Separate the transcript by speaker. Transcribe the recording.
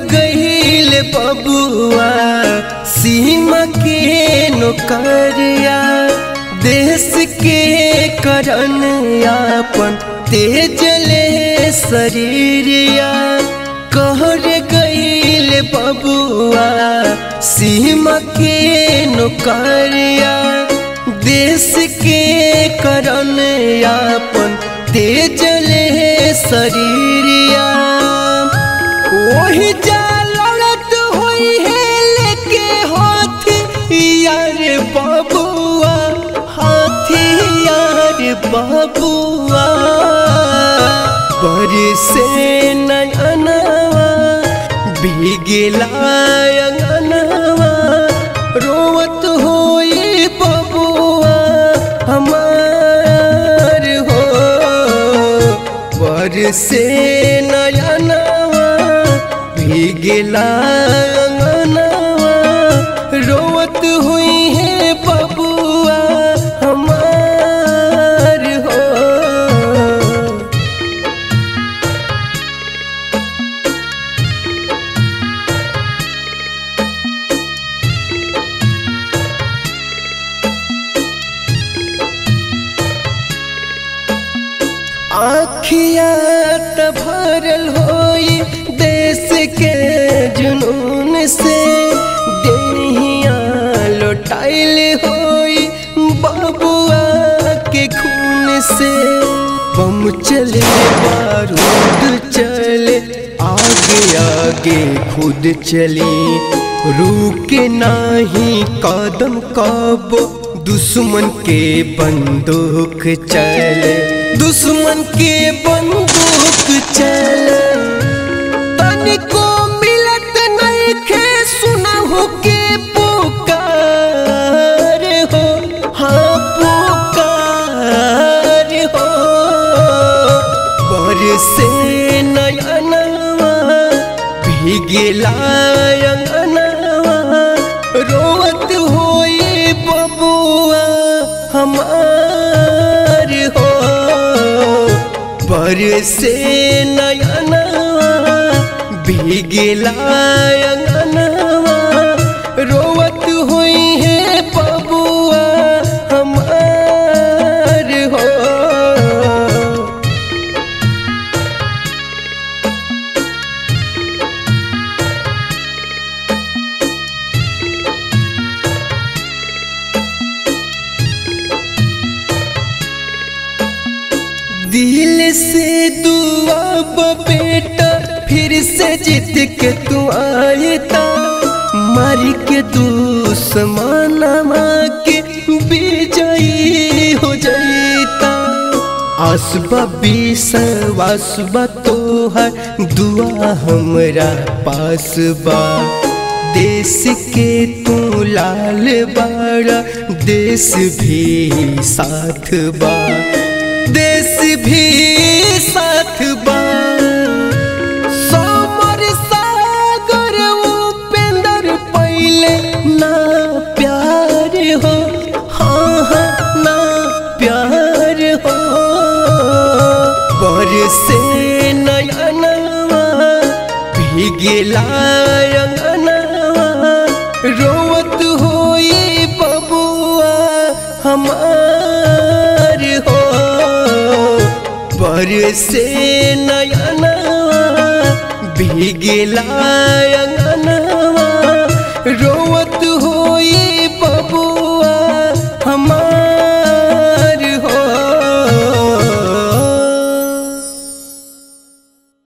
Speaker 1: गईल बबुआ सीमा के नौकरिया देश के करन यापन तेजले शरीरिया कहर गईल बबुआ सीमा के नौकरिया देश के करन यापन तेजले शरीरिया वही जा लड़त हुई है लेके हाथी यार बबुआ हाथी यार बबुआ पर से नयनवा भीगला अंगनवा रोवत होई बबुआ हमार हो पर से नयनवा भीगला अंगनवा रोवत हुई है बबुआ हमार हो आखिया त भरल होई देश के जुनून से देहिया लौटाइल होई बबुआ के खून से बम चले बारूद चले आगे आगे खुद चली रुके नाही कदम कब दुश्मन के बंदूक चले दुश्मन के बंदूक चले तनिको मिलत नहीं खे सुनहु के पुकार हो हाँ पुकार हो बरसे नयनवा भीगला अंगनवा रोवत होई बबुआ हमार हो बरसे नयनवा भीगला अंगनवा रोवत हुई है बबुआ हमार हो दिल से दुआ बेटा फिर से जीत के तू आयता मारी के दुश्मनमा के विजयी हो जाता आसबा विश्वासबा तोहर दुआ हमरा पास बा देश के तू लाल बाड़ा देश भी साथ बा देश भी साथ बा समर सागर उपेंद्र पहले ना प्यार हो हाँ हाँ ना प्यार हो बरसे नयनवा भीगला अंगनवा रोवत होई बबुआ हमार हो बरसे नयनवा भीगला अंगनवा